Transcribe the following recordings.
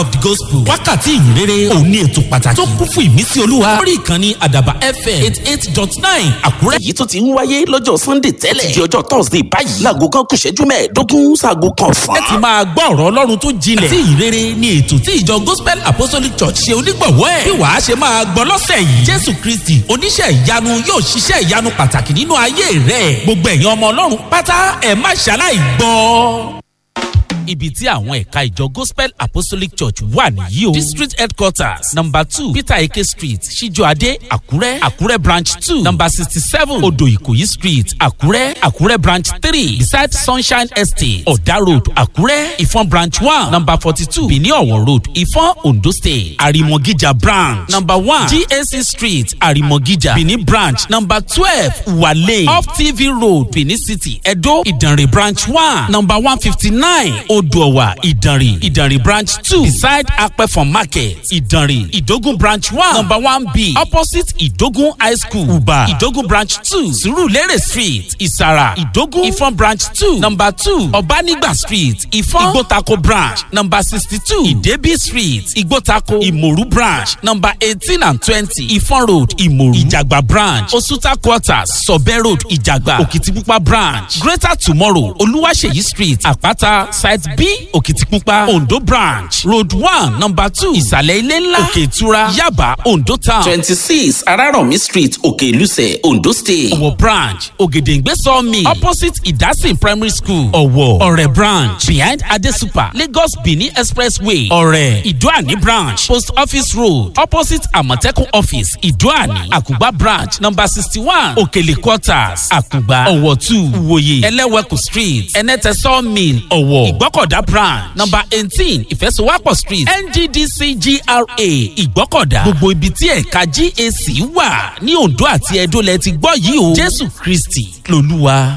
of the gospel wákàtí ìyìnrere òun ní ètò pàtàkì tó kún fún ìmísí olúwa lórí ìkànnì àdàbà fm eight eight dot nine àkúrẹ́. èyí tó ti ń wáyé lọ́jọ́ sunday tẹ́lẹ̀ di ọjọ́ thursday báyìí láago kan kù ṣẹ́jú mẹ́ẹ̀ẹ́dógún sáago kan fún. ẹ ti máa gbọ́ ọ̀rọ̀ ọlọ́run tó jinlẹ̀ àti ìyìnrere ní ètò tí ìjọ gospel apostolic church ṣe onígbọ̀wọ́ ẹ̀ bí wàá ṣe máa gbọ́ lọ́sẹ̀ yìí jésù kristi oníṣẹ́ ìyanu yóò ṣiṣẹ́ ìyanu pàtàkì nínú ayé rẹ̀ gbogbo ẹ̀yin ọmọ ọlọ́run pátá ẹ̀ má ṣaláì gbọ́ ibi tí àwọn ẹ̀ka ìjọ gospel apostolic church wà nìyí o district headquarters number two peter eke street ṣíjọ́adé àkúrẹ́ àkúrẹ́ branch two number sixty seven odò ìkòyí street àkúrẹ́ àkúrẹ́ branch three beside sunshine estate ọ̀dà road àkúrẹ́ ìfọ̀n branch one number forty two benin ọ̀wọ̀ road ìfọ̀n ondo state àrìmọ̀gíjà branch number one gac street àrìmọ̀gíjà benin branch number twelve wale off tv road benin city edo ìdànrè branch one number one fifty nine odòwà ìdànrè ìdànrè branch two beside apẹ̀fọ̀n market ìdànrè ìdógún branch one number one b opposite ìdógún high school uba ìdógún branch two surulere street ìsàrà ìdógún ìfọ̀n branch two number two ọ̀bánigba street ìfọ̀n ìgbótako branch number sixty two ìdẹ́bí street ìgbótako ìmòrú branch number eighteen and twenty ìfọ̀n road ìmòrú ìjàgbá branch osuta quarters sọ̀bẹ́ road ìjàgbá òkìtìpupa branch greater tomorrow olúwaṣeyí street àpáta side b òkìtìpupa ondo branch road one number two ìsàlẹ̀ ilé ńlá òkè ìtura yaba ondo town twenty six arárọ̀mí street òkè ìlúsẹ̀ ondo state. ọ̀wọ̀ branch ògèdèǹgbé sawmill opposite ìdásìn primary school ọ̀wọ̀ ọ̀rẹ́ branch behind adesupa lagos benin expressway ọ̀rẹ́ ìdúàní branch post office road opposite àmọ̀tẹ́kùn office ìdúàní àkùgbà branch number sixty one òkèlè quarters àkùgbà ọ̀wọ̀ two ìwòye ẹlẹ́wẹ̀kù street ẹnẹ́tẹ̀ sawmill ọ̀wọ̀ ìgbọ́kọ̀dá branch number eighteen ìfẹsowápọ̀ street nddc gra ìgbọ́kọ̀dá gbogbo ibi tí ẹ̀ka gac wà ní ondo àti edo lẹ ti gbọ́ yìí o jésù kristi lolúwa.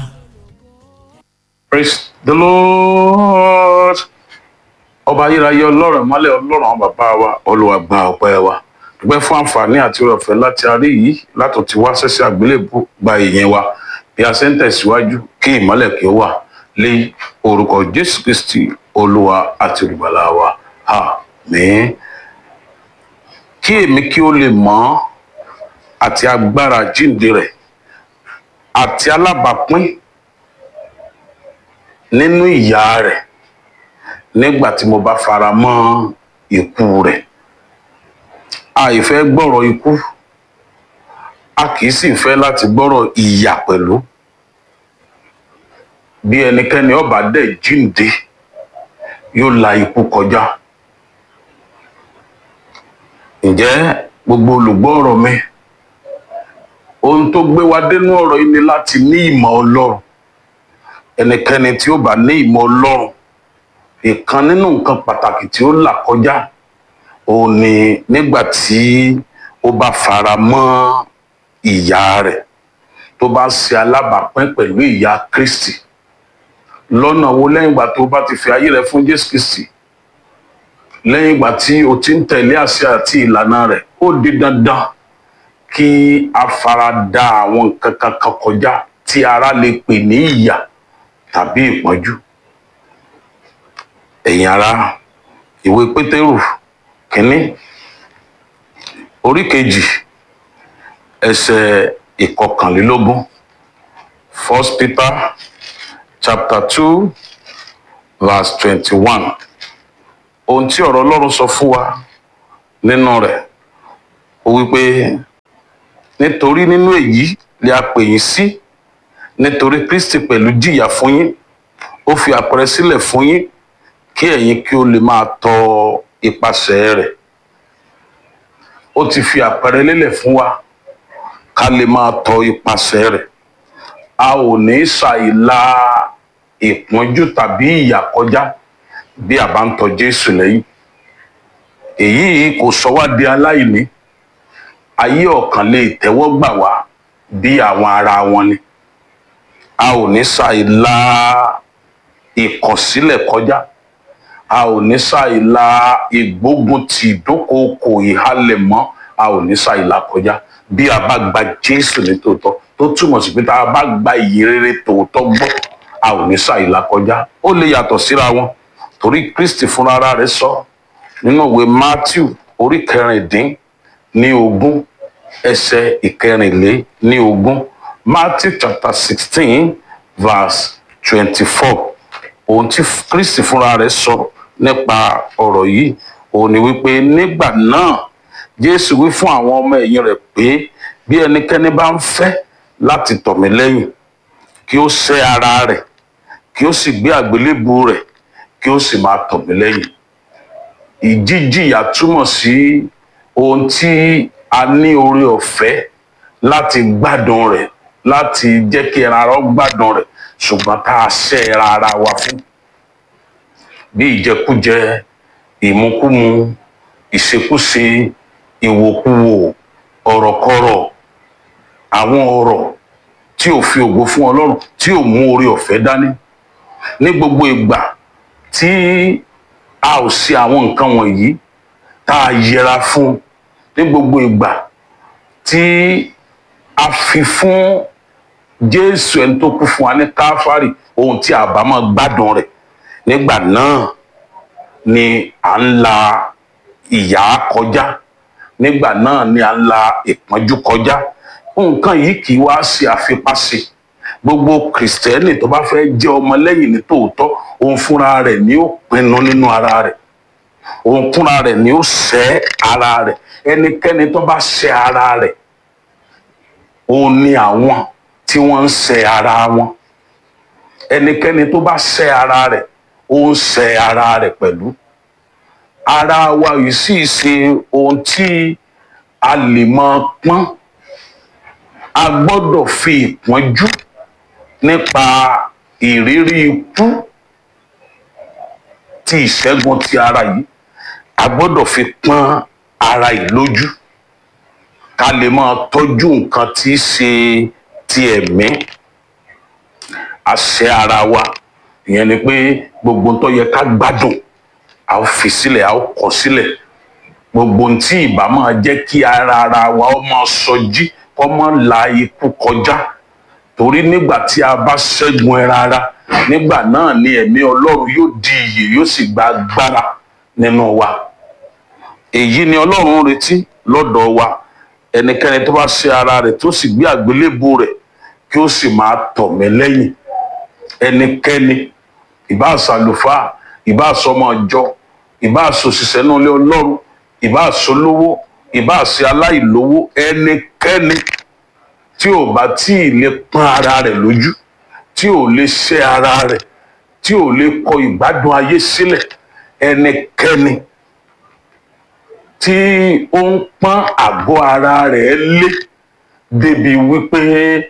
praise the lord ọba ayérayé ọlọ́run mọ́lẹ̀ ọlọ́run àwọn bàbá wa olùwà gba ọpẹ́ wa dúpẹ́ fún àǹfààní àti ọ̀fẹ́ láti arí yìí látò tí wá sẹ́sẹ́ àgbélébù gba ìyẹn wa bí a ṣe ń tẹ̀síwájú kí ìmọ́lẹ̀ kí ó wà lé orúkọ jésù kristi olúwa àti olùgbàlà wa àmín kí èmi kí ó lè mọ́ àti agbára jíǹde rẹ̀ àti alábàápín nínú ìyá rẹ̀ nígbà tí mo bá fara mọ́ ikú rẹ̀ àìfẹ́ gbọ́rọ̀ ikú a kì í sì fẹ́ láti gbọ́rọ̀ ìyà pẹ̀lú bí ẹnikẹ́ni ọba dẹ̀ jíǹde yóò la ikú kọjá ǹjẹ́ gbogbo olùgbọ́ ọ̀rọ̀ mi ohun tó gbé wa dénú ọ̀rọ̀ yìí ni láti ní ìmọ̀ ọlọ́run ẹnikẹ́ni tí ó bá ní ìmọ̀ ọlọ́run ìkan nínú nǹkan pàtàkì tí ó là kọjá òun ni nígbà tí ó bá fara mọ́ ìyá rẹ̀ tó bá ṣe alábàápín pẹ̀lú ìyá kristi lọ́nà wo lẹ́yìn ìgbà tó bá ti fi ayé rẹ̀ fún jésù kristi lẹ́yìn ìgbà tí o ti ń tẹ̀lé àṣẹ àti ìlànà rẹ̀ ó di dandan kí a fara da àwọn nǹkan kankan kọjá tí ara lè pè ní ìyà tàbí ìpọ́njú. ẹ̀yin ara ìwé pétérù kínní orí kejì ẹsẹ̀ ìkọkànlélógún first peter chapter two verse twenty-one ohun tí ọ̀rọ̀ ọlọ́run sọ fún wa nínú rẹ̀ ó wípé nítorí nínú èyí lè a pè yín sí nítorí kristi pẹ̀lú jìyà fún yín ó fi àpẹẹrẹ sílẹ̀ fún yín kí ẹ̀yin kí ó lè máa tọ ipasẹ̀ rẹ̀ ó ti fi àpẹẹrẹ lélẹ̀ fún wa ká lè máa tọ ipasẹ̀ rẹ̀ a ò ní ṣàìlà ìpọ́njú tàbí ìyà kọjá bí a bá ń tọ jésù lẹ́yìn èyí kò sọ wá di aláìní ayé ọ̀kan lè tẹ́wọ́ gbà wá bí àwọn ara wọn ni a ò ní ṣàìlà ìkọ̀sílẹ̀ kọjá a ò ní ṣàìlà ìgbógun ti ìdókòókò ìhalẹ̀ mọ́ a ò ní ṣàìlà kọjá bí a bá gba jésù ní tòótọ́ tó túmọ̀ sí pé tá a bá gba ìyè rere tòótọ́ gbọ́ a ò ní ṣàìlà kọjá ó lè yàtọ̀ síra wọn torí kristi fúnra rẹ̀ sọ nínú ìwé matthew orí kẹrìndín ní ogún ẹsẹ̀ ìkẹrìnlé ní ogún matthew chapter sixteen verse twenty-four ohun tí kristi fúnra rẹ̀ sọ nípa ọ̀rọ̀ yìí òun ni wípé nígbà náà jésù wí fún àwọn ọmọ ẹ̀yìn rẹ̀ pé bí ẹnikẹ́ni bá ń fẹ́ láti tọ̀ mí lẹ́yìn kí ó sẹ́ ara rẹ̀ kí ó sì gbé àgbélébù rẹ̀ kí ó sì máa tọ̀ mí lẹ́yìn ìjíjìyà túmọ̀ sí ohun tí a ní oore ọ̀fẹ́ láti gbádùn rẹ̀ láti jẹ́ kí ẹran ara ó gbádùn rẹ̀ ṣùgbọ́n tá a ṣẹ́ ẹran ara wa fún bí ìjẹkújẹ ìmukúmu ìṣekúṣe ìwòkuwò ọ̀rọ̀kọrọ̀ àwọn ọ̀rọ̀ tí ò fi ògo fún ọlọ́run tí ò mú oore ọ̀fẹ́ dání ní gbogbo ìgbà tí a ò ṣe àwọn nǹkan wọ̀nyí tá a yẹra fún ní gbogbo ìgbà tí a fi fún jésù ẹni tó kú fún wa ní káfárì ohun tí a bá máa gbádùn rẹ̀ nígbà náà ni à ń la ìyà kọjá nígbà náà ni à ń la ìpọ́njú kọjá nǹkan yìí kì í wá ṣe àfipáṣe gbogbo kìrìsìtẹ́nì tó bá fẹ́ jẹ́ ọmọlẹ́yìn ní tòótọ́ òun fúnra rẹ̀ ni ó pinnu nínú ara rẹ̀ òun fúnra rẹ̀ ni ó sẹ́ ara rẹ̀ ẹnikẹ́ni tó bá sẹ́ ara rẹ̀ òun ni àwọn tí wọ́n ń sẹ́ ara wọn ẹnikẹ́ni tó bá sẹ́ ara rẹ̀ ó ń sẹ́ ara rẹ̀ pẹ̀lú ara wa yìí sì ṣe ohun tí a lè máa pọ́n a gbọ́dọ̀ fi ìpọ́njú nípa ìrírí ikú ti ìṣẹ́gun ti ara yìí a gbọ́dọ̀ fi pọ́n ara yìí lójú ká lè máa tọ́jú nǹkan tí í ṣe ti ẹ̀mí àṣẹ ara wa ìyẹn ni pé gbogbo tó yẹ ká gbádùn a ó fi sílẹ̀ a ó kọ̀ sílẹ̀ gbogbo tí ìbá máa jẹ́ kí ara ara wa ó máa sọjí kó máa la ikú kọjá torí nígbà tí a bá ṣẹ́gun ẹran ara nígbà náà ni ẹ̀mí ọlọ́run yóò di iyè yóò sì gba agbára nínú wa èyí ni ọlọ́run ń retí lọ́dọ̀ wa ẹnikẹ́ni tó bá ṣe ara rẹ̀ tó sì gbé àgbélébù rẹ̀ kí ó sì máa tọ̀ mí lẹ́yìn ẹnikẹ́ni ìbá àṣàlùfáà ìbá àṣọmọ ọjọ́ ìbá àṣòṣìṣẹ́ náà lé ọlọ́run ìbá àṣolówó ìbá àṣẹ aláìlówó ẹnikẹ́ni tí ò bá tí ì lè pọ́n ara rẹ̀ lójú tí ò lè ṣẹ́ ara rẹ̀ tí ò lè kọ ìgbádùn ayé sílẹ̀ ẹnikẹ́ni tí ó ń pọ́n àgọ́ ara rẹ̀ lé débi wípé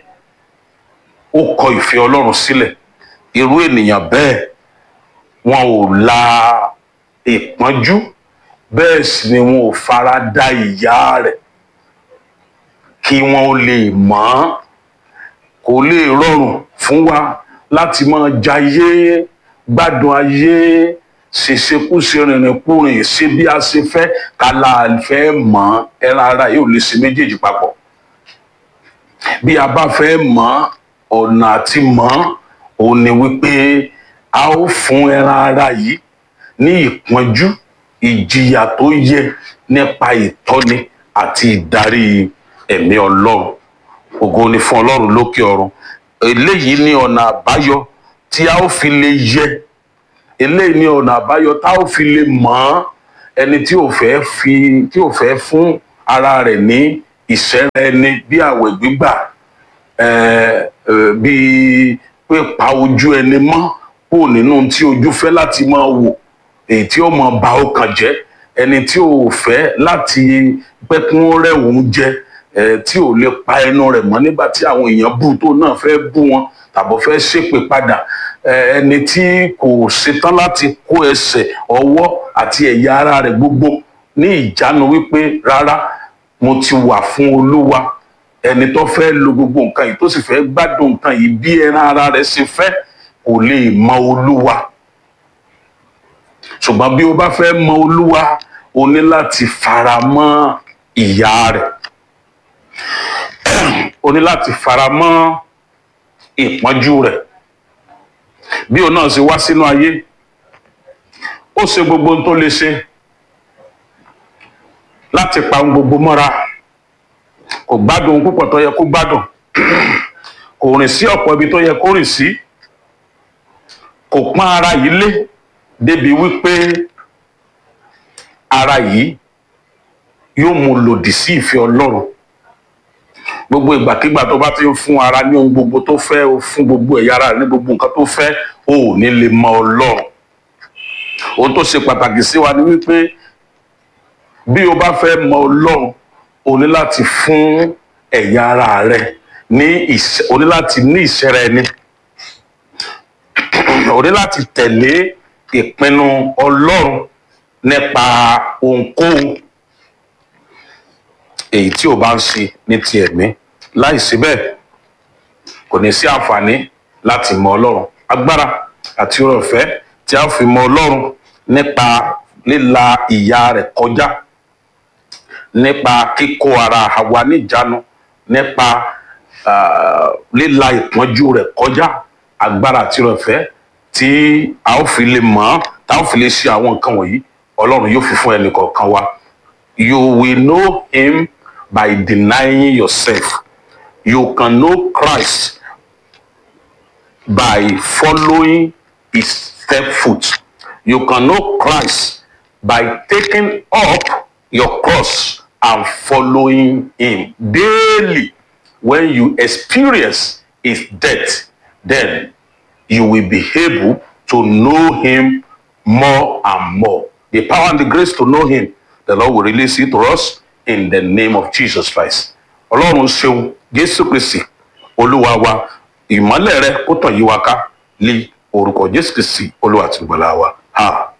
ó kọ ìfẹ́ ọlọ́run sílẹ̀ irú ènìyàn bẹ́ẹ̀ wọn ò la ìpọ́njú bẹ́ẹ̀ sì ni wọn ò fara da ìyà rẹ̀ kí wọn ó lè mọ̀ ọ́n kò lè rọrùn fún wa láti máa jayé gbádùn ayé ṣèṣekúṣe rìnrìnkúrìn ṣe bí a ṣe fẹ́ kálá fẹ́ mọ̀ ẹran ara yóò lè ṣe méjèèjì papọ̀ bí a bá fẹ́ mọ̀ ọ̀nà àti mọ̀ òun ni wípé a ó fún ẹran ara yìí ní ìpọ́njú ìjìyà tó yẹ nípa ìtọ́ni àti ìdarí ẹ̀mí ọlọ́run ògo ni fún ọlọ́run lókè ọ̀run eléyìí ní ọ̀nà àbáyọ tí a ó fi lè yẹ eléyìí ní ọ̀nà àbáyọ tá ó fi lè mọ̀ ọ́n ẹni tí ò fẹ́ fi tí ò fẹ́ fún ara rẹ̀ ní ìṣẹ́ra ẹni bí àwẹ̀ gbígbà bíi pé pa ojú ẹni mọ́ kó nínú tí ojú fẹ́ láti máa wò èyí tí ó máa ba ọkàn jẹ́ ẹni tí ò fẹ́ láti pẹ́ kí wọ́n rẹ̀ òun jẹ tí ò lè pa ẹnu rẹ̀ mọ́ nígbà tí àwọn èèyàn bú tó náà fẹ́ bú wọn tàbọ̀ fẹ́ ṣépè padà ẹni tí kò ṣetán láti kó ẹsẹ̀ ọwọ́ àti ẹ̀yà ara rẹ̀ gbogbo ní ìjánu wípé rárá mo ti wà fún olúwa ẹni tó fẹ́ lo gbogbo nǹkan yìí tó sì fẹ́ gbádùn nǹkan yìí bí ẹran ara rẹ̀ ṣe fẹ́ kò lè mọ olúwa ṣùgbọ́n bí o bá fẹ́ mọ olúwa o ní láti fara mọ́ ìyà rẹ̀ o ní láti fara mọ́ ìpọ́njú rẹ̀ bí o náà ṣe wá sínú ayé ó ṣe gbogbo ohun tó lè ṣe láti pa ohun gbogbo mọ́ra kò gbádùn ohun púpọ̀ tó yẹ kó gbádùn kò rìn sí ọ̀pọ̀ ibi tó yẹ kó rìn sí kò pọ́n ara yìí lé débi wípé ara yìí yóò mú lòdì sí ìfẹ́ ọlọ́run gbogbo ìgbàkigbà tó bá ti ń fún ara ní ohun gbogbo tó fẹ́ o fún gbogbo ẹ̀yà ara rẹ̀ ní gbogbo nǹkan tó fẹ́ o ò ní lè mọ ọlọ́run ohun tó ṣe pàtàkì sí wa ni wípé bí o bá fẹ́ mọ ọlọ́run o ní láti fún ẹ̀yà ara rẹ ní ìṣe o ní láti ní ìṣẹ́ra ẹni o ní láti tẹ̀lé ìpinnu ọlọ́run nípa ohunkóhun èyí tí o bá ń ṣe ní ti ẹ̀mí láìsí bẹ́ẹ̀ kò ní sí àǹfààní láti mọ ọlọ́run agbára àti oore ọ̀fẹ́ tí a fi mọ ọlọ́run nípa líla ìyà rẹ̀ kọjá nípa kíkó ara wa níjánu nípa ah, líla ìpọ́njú rẹ̀ kọjá agbára àti oore ọ̀fẹ́ tí a ó fi lè mọ̀ ọ́n tá a ó fi lè ṣe àwọn nǹkan wọ̀nyí ọlọ́run yóò fi fún ẹnì kọ̀ọ̀kan wa you will know him by denying yourself you can know Christ by following his step foot you can know Christ by taking up your cross and following him daily when you experience his death then you will be able to know him more and more the power and the grace to know him the lord will release it to us in the name of jesus christ ọlọ́run ṣeun jésù kristi olúwa wa ìmọ́lẹ̀ rẹ kó tàn yí wa ká lé orúkọ jésù kristi olúwa àti ìgbàlà wa. Ha.